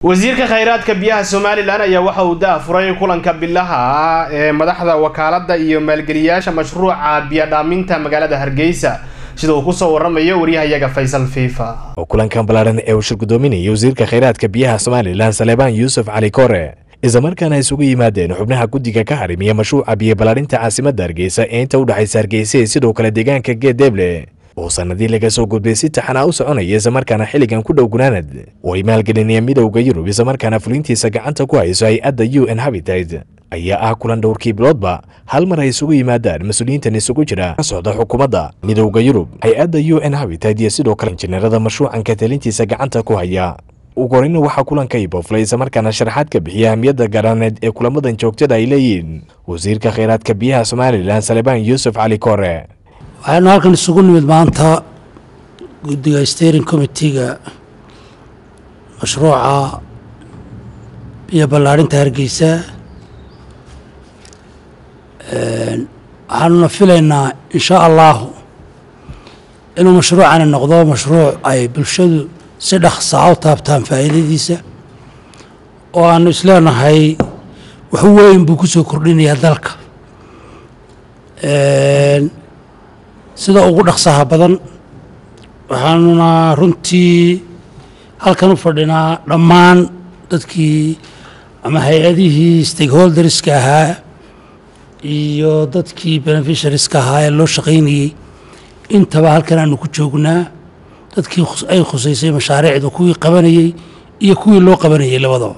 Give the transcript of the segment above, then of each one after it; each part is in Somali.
wasiirka khayraadka biyaha somalilan ayaa waxa uu da-furay kulanka bilaha ah ee madaxda wakaalada iyo maalgeliyaasha mashruuca biyadhaaminta magaalada hargeysa sida uu kusoo waramayo waryahayaga faysal fifa oo kulankan ballaaran ee uu shir gudoominayay wasiirka khayraadka biyaha somalilan saleebaan yuusuf cali kore islamarkaana isugu yimaadeen xubnaha guddiga ka harimiya mashruuca biyo ballaarinta caasimadda hargeysa ee inta u dhexaysa hargeysa ee sidoo kale deegaanka geedeeble oo sanadii laga soo gudbay si taxanaa u soconaya islamarkaana xilligan ku dhow gunaanad oo ay maalgelinayeen midowda yurub islamarkaana fulintiisa gacanta ku hayso hay-adda u n habitat ayaa ah kulan dhowrkii biloodba hal mar ay isugu yimaadaan mas-uuliyiintan isugu jira ka socda xukuumadda midowda yurub hay-adda u n habitat iyo sidoo kale injineerada mashruucan ka talintiisa gacanta ku haya ugu horeyna waxaa kulanka ibooflay islamarkaana sharaxaad ka bixiya ahmiyadda garaaneed ee kulamadan joogtada ay leeyihiin wasiirka khayraadka biyaha somalilan salebaan yuusuf cali kore waxaynu halkan isugu nimid maanta guddiga steering committeega mashruuca biyo ballaarinta hargeysa waxaanuna filaynaa insha allahu inuu mashruucani noqdo mashruuc ay bulshadu si dhaqsaa u taabtaan faa'iidadiisa oo aanu isleenahay wax weyn buu ku soo kordhinayaa dalka sida ugu dhaqsaha badan waxaanuna runtii halkan u fadhinaa dhammaan dadkii ama hay-adihii stakeholderska ahaa iyo dadkii beneficiariska ahaa ee loo shaqaynayey intaba halkan aanu ku joognaa dadkii ay khusaysay mashaariicda kuwii qabanayey iyo kuwii loo qabanayey labadaba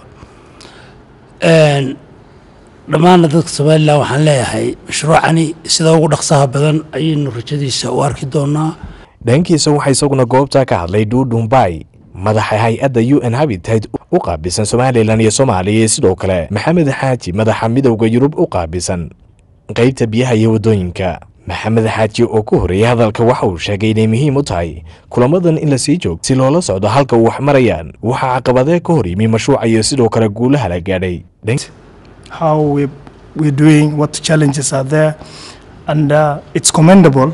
dhammaanna dadka somalilan waxaan leeyahay mashruucani sida ugu dhaqsaha badan ayaynu rajadiisa u arki doonaa dhankiisa waxaa isaguna goobta ka hadlay duudhumbay madaxa hay-adda u n habitat u qaabilsan somalilan iyo soomaaliya iyo sidoo kale maxamed xaaji madaxa midowda yurub u qaabilsan qaybta biyaha iyo waddooyinka maxamed xaaji oo ku horreeyay hadalka waxa uu sheegay inay muhiim u tahay kulamadan in la sii joogo si loola socdo halka uu wax marayaan waxaa caqabadee ka hor yimi mashruuca iyo sidoo kale guulaha la gaadhay how we, we're doing, what challenges are there. And uh, it's commendable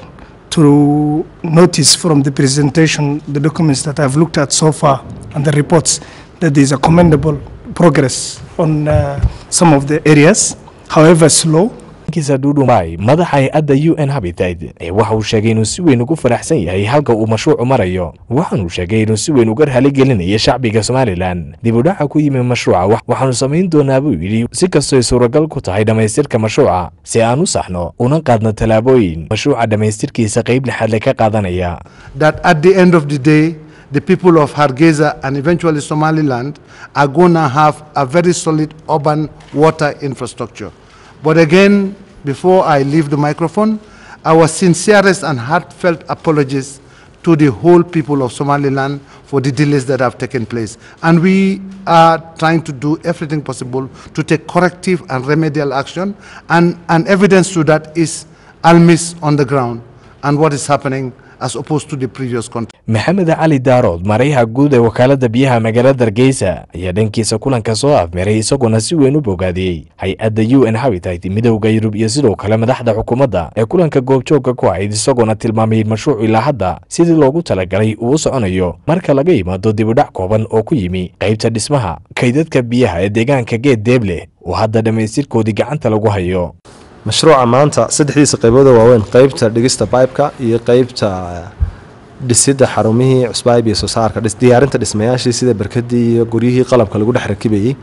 to notice from the presentation, the documents that I've looked at so far, and the reports, that there's a commendable progress on uh, some of the areas, however slow. kiisa duudhumbay madaxa hay-adda u n habitat ee waxa uu sheegay inuu si weyn ugu faraxsan yahay halka uu mashruucu marayo waxaanuu sheegay inuu si weyn uga raaligelinaya shacbiga somalilan dib u dhaca ku yimi mashruuca waxaanu samayn doonaa buu yidhi si kastoy suuragal ku tahay dhammaystirka mashruuca si aan u saxno una qaadno tallaabooyin mashruuca dhammaystirkiisa qayb lixaadle ka qaadanaya that at the end of the day the people of Hargeisa and eventually Somaliland are going to have a very solid urban water infrastructure. But again, before I leave the microphone, our sincerest and heartfelt apologies to the whole people of Somaliland for the delays that have taken place. And we are trying to do everything possible to take corrective and remedial action. And, and evidence to that is ALMIS on the ground and what is happening as opposed to the previous contract. maxamed cali daarood marayha guud ee wakaaladda biyaha magaalada hargeysa ayaa dhankiisa kulanka soo afmeeray isaguna si weyn u bogaadiyey hay-adda u n habitat midowda yurub iyo sidoo kale madaxda xukuumadda ee kulanka goobjoogka ku ahayd isagoona tilmaamay mashruuc ilaa hadda sidii loogu talagalay uu u soconayo marka laga yimaado dibudhac kooban oo ku yimi qaybta dhismaha kaydadka biyaha ee deegaanka geed deeble oo hadda dhammaystirkoodii gacanta lagu hayo mashruuca maanta saddexdiisa qaybooda waaweyn qaybta dhigista bibeka iyo qaybta dhisidda xarumihii cusbaayb iyo soo saarka diyaarinta dhismayaashii sida berkadii iyo guryihii qalabka lagu dhex rakibayey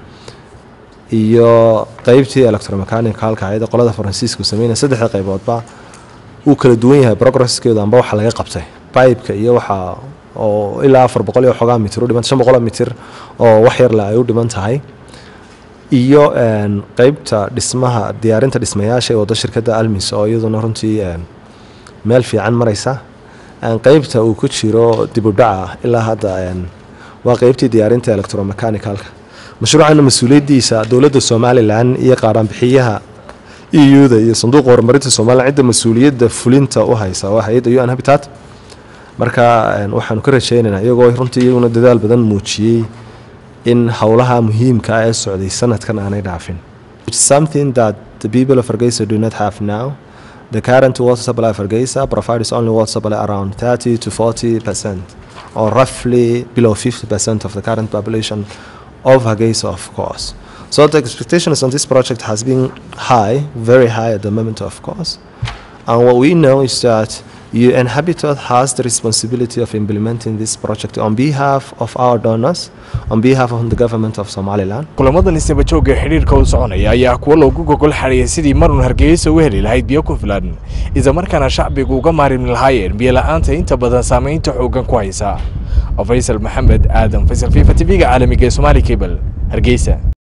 iyo qeybtii electromechanical-ka ayada qolada faransiiska sameynaya saddexda qayboodba uu kala duwan yahay progresskeedu amba waxa laga qabtay bibeka iyo waxa oo ilaa afar boqol iyo xogaa mitir u dhiman shan boqoloo mitir oo wax yarle ay u dhiman tahay iyo qeybta dhismaha diyaarinta dhismayaasha ee wado shirkadda almis oo iyaduna runtii meel fiican maraysa qeybta uu ku jiro dibudhaca ilaa hadda waa qeybtii diyaarinta electromechanicalka mashruucana mas-uuliyaddiisa dowladda somalilan iyo qaaraanbixiyaha eu-da iyo sanduuqa horumarinta somalilan cidda mas-uuliyadda fulinta u haysa waa hay-adda u n habitat marka waxaanu ka rajeynaynaa iyagoo runtii iyaguna dadaal badan muujiyey in howlaha muhiimka ah ee socday sanadkan aanay dhaafin something that the people of Hargeisa do not have now the current water supply of Hargeisa provides only water supply around 30 to 40 percent or roughly below 50 percent of the current population of Hargeisa, of course. So the expectations on this project has been high, very high at the moment, of course. And what we know is that UN Habitat has the responsibility of implementing this project on behalf of our donors, on behalf of the government of Somaliland. kulamadan isnaba joogga xidhiirka u soconaya ayaa kuwa loogu gogol xadhiyay sidii marun hargeysa u heli lahayd biyo ku filan islamarkaana shacbigu uga maarimi lahaayeen biyo la-aanta inta badan saamaynta xooggan ku haysa faysal maxamed aadan faysal fifa tv-ga caalamiga ee somaali cable hargeysa